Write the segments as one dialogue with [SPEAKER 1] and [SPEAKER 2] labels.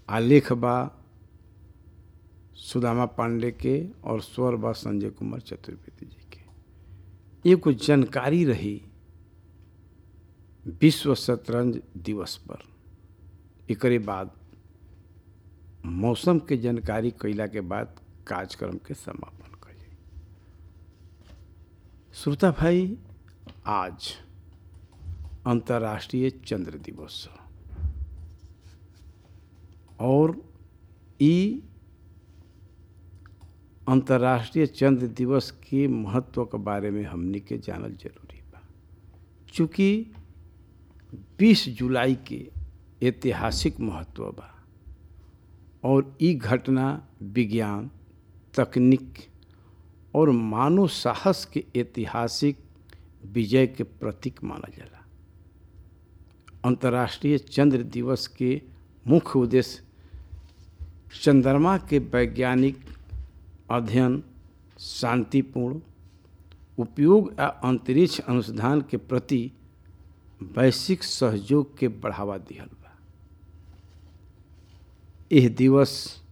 [SPEAKER 1] आलेख बा सुदामा पांडे के और स्वर बा संजय कुमार चतुर्वेदी जी के एगो जानकारी रही विश्व शतरंज दिवस पर एकरे बाद मौसम के जानकारी कैला के बाद कार्यक्रम के समापन कइले श्रोता भाई आज अंतर्राष्ट्रीय चंद्र दिवस है और ई अंतर्राष्ट्रीय चंद्र दिवस के महत्व के बारे में हमनी के जानल जरूरी बा चूँकि 20 जुलाई के ऐतिहासिक महत्व बा और ई घटना विज्ञान तकनीक और मानव साहस के ऐतिहासिक विजय के प्रतीक मानल जाला अंतर्राष्ट्रीय चंद्र दिवस के मुख्य उद्देश्य चंद्रमा के वैज्ञानिक अध्ययन शांतिपूर्ण उपयोग आ अंतरिक्ष अनुसंधान के प्रति वैश्विक सहयोग के बढ़ावा दिहल बा यह दिवस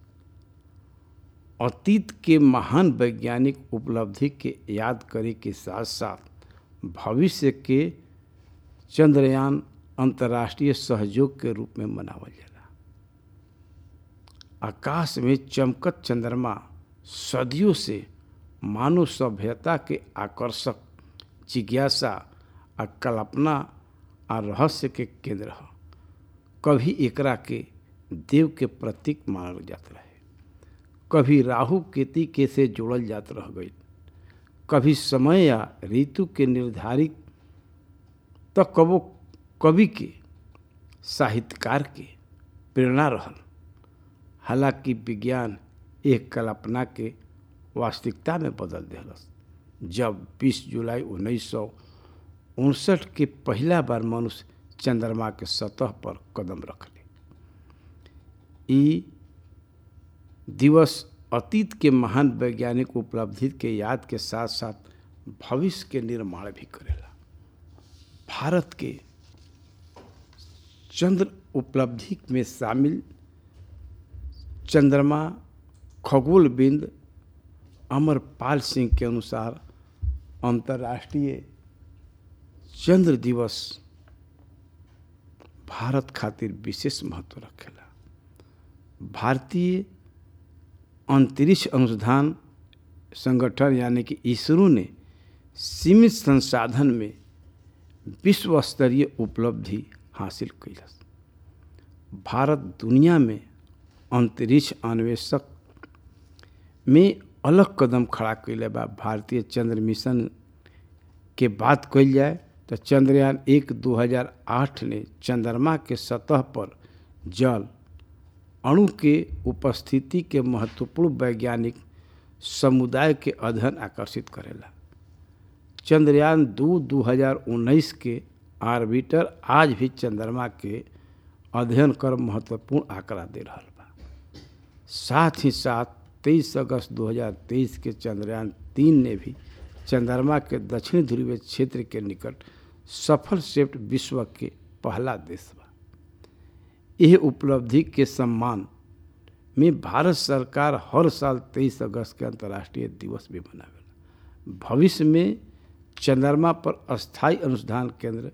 [SPEAKER 1] अतीत के महान वैज्ञानिक उपलब्धि के याद करे के साथ साथ भविष्य के चंद्रयान अंतर्राष्ट्रीय सहयोग के रूप में मनावल जाला आकाश में चमकत चंद्रमा सदियों से मानव सभ्यता के आकर्षक जिज्ञासा आ कल्पना आ रहस्य के केंद्र है कभी एकरा के देव के प्रतीक मानल जात रहे कभी राहु केती के से जोड़ल जात रह गई कभी समय या ऋतु के निर्धारित तो कबो कवि के साहित्यकार के प्रेरणा रहल हालांकि विज्ञान एक कल्पना के वास्तविकता में बदल दिलस जब 20 जुलाई उन्नीस सौ उनसठ के पहला बार मनुष्य चंद्रमा के सतह पर कदम रखले ई दिवस अतीत के महान वैज्ञानिक उपलब्धि के याद के साथ साथ भविष्य के निर्माण भी करेला भारत के चंद्र उपलब्धि में शामिल चंद्रमा खगोल बिंद अमरपाल सिंह के अनुसार अंतर्राष्ट्रीय चंद्र दिवस भारत खातिर विशेष महत्व रखेला भारतीय अंतरिक्ष अनुसंधान संगठन यानी कि इसरो ने सीमित संसाधन में विश्व स्तरीय उपलब्धि हासिल कैलस भारत दुनिया में अंतरिक्ष अन्वेषक में अलग कदम खड़ा कैले बा भारतीय चंद्र मिशन के बात कल जाए तो चंद्रयान एक 2008 ने चंद्रमा के सतह पर जल अणु के उपस्थिति के महत्वपूर्ण वैज्ञानिक समुदाय के अध्ययन आकर्षित करेला चंद्रयान दो 2019 के आर्बिटर आज भी चंद्रमा के अध्ययन कर महत्वपूर्ण आंकड़ा दे रहा बा साथ ही साथ 23 अगस्त 2023 के चंद्रयान तीन ने भी चंद्रमा के दक्षिण ध्रुवीय क्षेत्र के निकट सफल शिफ्ट विश्व के पहला देश बा यह उपलब्धि के सम्मान में भारत सरकार हर साल 23 अगस्त के अंतर्राष्ट्रीय दिवस भी मनावेला भविष्य में चंद्रमा पर अस्थायी अनुसंधान केंद्र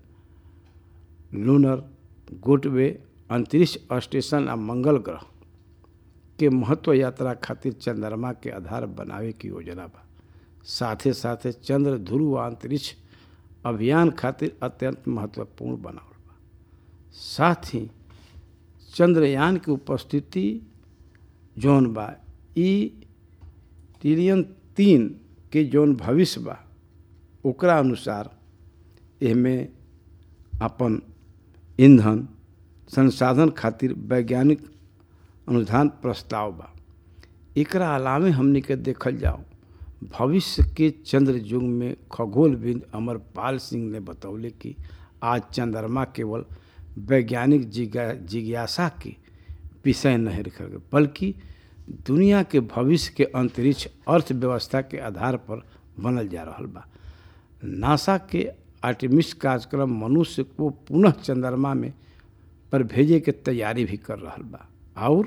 [SPEAKER 1] लूनर गोटवे अंतरिक्ष स्टेशन आ मंगल ग्रह के महत्व यात्रा खातिर चंद्रमा के आधार बनावे की योजना बा साथे साथे चंद्र ध्रुव अंतरिक्ष अभियान खातिर अत्यंत महत्वपूर्ण बनावल बा साथ ही चंद्रयान की उपस्थिति जौन बा ई ट्रिलियन तीन के जौन भविष्य बा ओकरा अनुसार एहमे अपन ईंधन संसाधन खातिर वैज्ञानिक अनुदान प्रस्ताव बा एकरा अलावे हमने के देखल जाओ भविष्य के चंद्र युग में खगोलविद अमरपाल सिंह ने बतौले कि आज चंद्रमा केवल वैज्ञानिक जिज्ञासा के विषय नहीं रखल गए बल्कि दुनिया के भविष्य के अंतरिक्ष अर्थव्यवस्था के आधार पर बनल जा रहा बा नासा के आर्टिमिस कार्यक्रम मनुष्य को पुनः चंद्रमा में पर भेजे के तैयारी भी कर रहा बा और